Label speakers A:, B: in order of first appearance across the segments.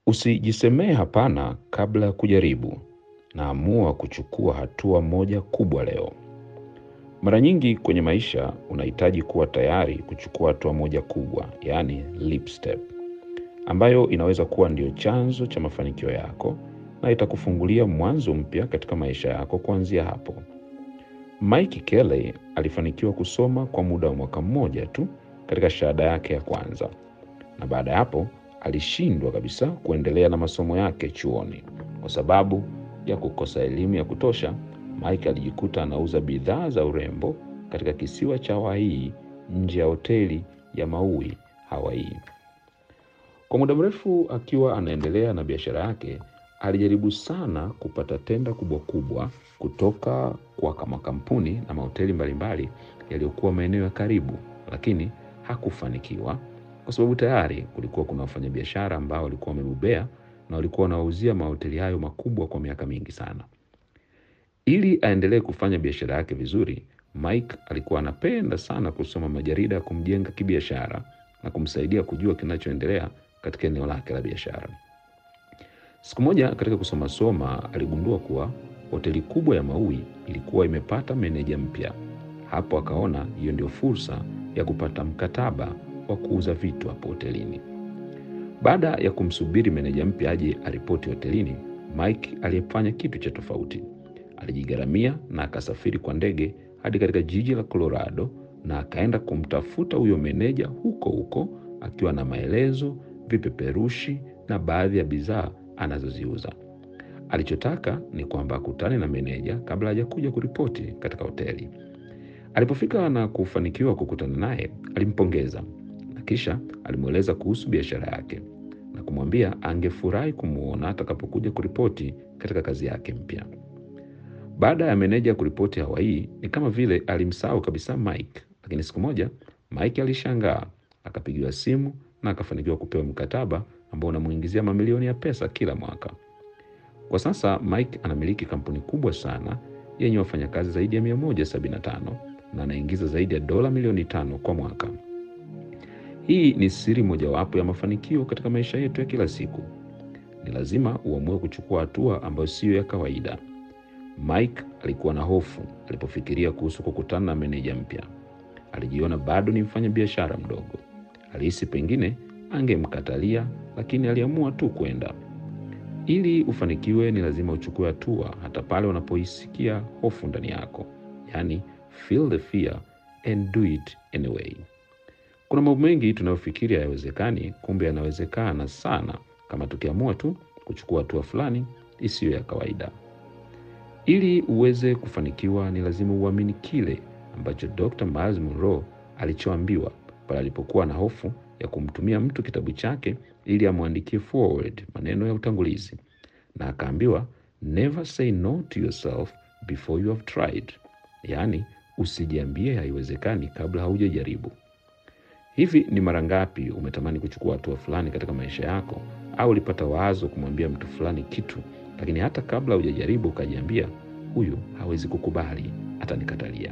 A: Usijisemee hapana kabla ya kujaribu, na amua kuchukua hatua moja kubwa leo. Mara nyingi kwenye maisha unahitaji kuwa tayari kuchukua hatua moja kubwa, yaani leap step, ambayo inaweza kuwa ndio chanzo cha mafanikio yako na itakufungulia mwanzo mpya katika maisha yako kuanzia hapo. Mike Kelly alifanikiwa kusoma kwa muda wa mwaka mmoja tu katika shahada yake ya kwanza, na baada ya hapo alishindwa kabisa kuendelea na masomo yake chuoni kwa sababu ya kukosa elimu ya kutosha. Mike alijikuta anauza bidhaa za urembo katika kisiwa cha Hawaii nje ya hoteli ya Maui, Hawaii. Kwa muda mrefu akiwa anaendelea na biashara yake, alijaribu sana kupata tenda kubwa kubwa kutoka kwa makampuni na mahoteli mbalimbali yaliyokuwa maeneo ya karibu, lakini hakufanikiwa kwa sababu tayari kulikuwa kuna wafanyabiashara ambao walikuwa wamebobea na walikuwa wanawauzia mahoteli hayo makubwa kwa miaka mingi sana. Ili aendelee kufanya biashara yake vizuri, Mike alikuwa anapenda sana kusoma majarida ya kumjenga kibiashara na kumsaidia kujua kinachoendelea katika eneo lake la biashara. Siku moja katika kusoma soma, aligundua kuwa hoteli kubwa ya Maui ilikuwa imepata meneja mpya. Hapo akaona hiyo ndio fursa ya kupata mkataba wa kuuza vitu hapo hotelini. Baada ya kumsubiri meneja mpya aje aripoti hotelini, Mike aliyefanya kitu cha tofauti. Alijigharamia na akasafiri kwa ndege hadi katika jiji la Colorado na akaenda kumtafuta huyo meneja huko huko, akiwa na maelezo, vipeperushi na baadhi ya bidhaa anazoziuza. Alichotaka ni kwamba akutane na meneja kabla hajakuja kuripoti katika hoteli. Alipofika na kufanikiwa kukutana naye, alimpongeza na kisha alimweleza kuhusu biashara yake na kumwambia angefurahi kumwona atakapokuja kuripoti katika kazi yake mpya. Baada ya meneja kuripoti Hawaii, ni kama vile alimsahau kabisa Mike, lakini siku moja Mike alishangaa, akapigiwa simu na akafanikiwa kupewa mkataba ambao unamuingizia mamilioni ya pesa kila mwaka. Kwa sasa Mike anamiliki kampuni kubwa sana yenye wafanyakazi zaidi ya 175 na anaingiza zaidi ya dola milioni tano kwa mwaka. Hii ni siri mojawapo ya mafanikio katika maisha yetu ya kila siku. Ni lazima uamue kuchukua hatua ambayo siyo ya kawaida. Mike alikuwa na hofu alipofikiria kuhusu kukutana na meneja mpya. Alijiona bado ni mfanya biashara mdogo. Alihisi pengine angemkatalia, lakini aliamua tu kwenda. Ili ufanikiwe, ni lazima uchukue hatua hata pale unapoisikia hofu ndani yako, yaani feel the fear and do it anyway. Kuna mambo mengi tunayofikiri hayawezekani, kumbe yanawezekana sana kama tukiamua tu kuchukua hatua fulani isiyo ya kawaida. Ili uweze kufanikiwa, ni lazima uamini kile ambacho Dr. Miles Monroe alichoambiwa pale alipokuwa na hofu ya kumtumia mtu kitabu chake ili amwandikie forward maneno ya utangulizi, na akaambiwa never say no to yourself before you have tried, yaani usijiambie haiwezekani kabla haujajaribu. Hivi ni mara ngapi umetamani kuchukua hatua fulani katika maisha yako, au ulipata wazo kumwambia mtu fulani kitu, lakini hata kabla hujajaribu ukajiambia, huyu hawezi kukubali, atanikatalia.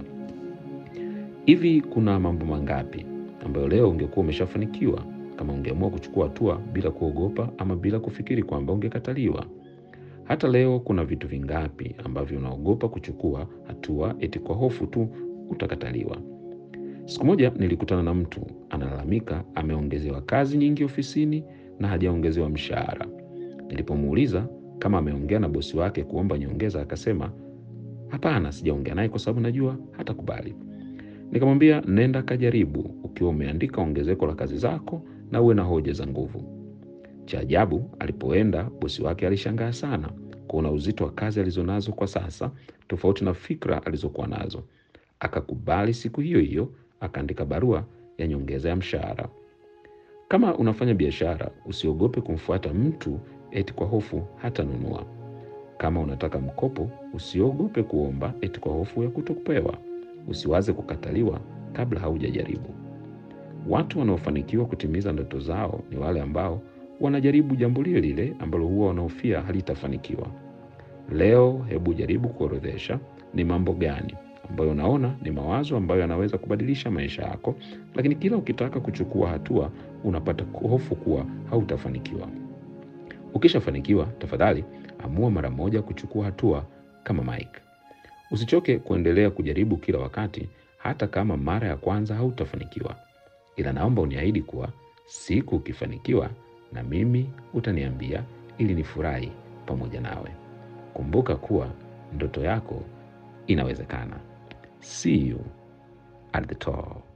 A: Hivi kuna mambo mangapi ambayo leo ungekuwa umeshafanikiwa kama ungeamua kuchukua hatua bila kuogopa ama bila kufikiri kwamba ungekataliwa? Hata leo kuna vitu vingapi ambavyo unaogopa kuchukua hatua eti kwa hofu tu utakataliwa? Siku moja nilikutana na mtu analalamika ameongezewa kazi nyingi ofisini na hajaongezewa mshahara. Nilipomuuliza kama ameongea na bosi wake kuomba nyongeza, akasema hapana, sijaongea naye kwa sababu najua hatakubali. Nikamwambia nenda kajaribu, ukiwa umeandika ongezeko la kazi zako na uwe na hoja za nguvu. Cha ajabu, alipoenda bosi wake alishangaa sana kuona uzito wa kazi alizonazo kwa sasa, tofauti na fikra alizokuwa nazo. Akakubali siku hiyo hiyo, akaandika barua ya nyongeza ya mshahara. Kama unafanya biashara, usiogope kumfuata mtu eti kwa hofu hata nunua. Kama unataka mkopo, usiogope kuomba eti kwa hofu ya kutokupewa. Usiwaze kukataliwa kabla haujajaribu. Watu wanaofanikiwa kutimiza ndoto zao ni wale ambao wanajaribu jambo lile lile ambalo huwa wanaofia halitafanikiwa. Leo hebu jaribu kuorodhesha ni mambo gani ambayo unaona ni mawazo ambayo yanaweza kubadilisha maisha yako, lakini kila ukitaka kuchukua hatua unapata hofu kuwa hautafanikiwa. Ukishafanikiwa, tafadhali amua mara moja kuchukua hatua kama Mike. Usichoke kuendelea kujaribu kila wakati, hata kama mara ya kwanza hautafanikiwa. Ila naomba uniahidi kuwa siku ukifanikiwa, na mimi utaniambia ili nifurahi pamoja nawe. Kumbuka kuwa ndoto yako inawezekana. See you at the top.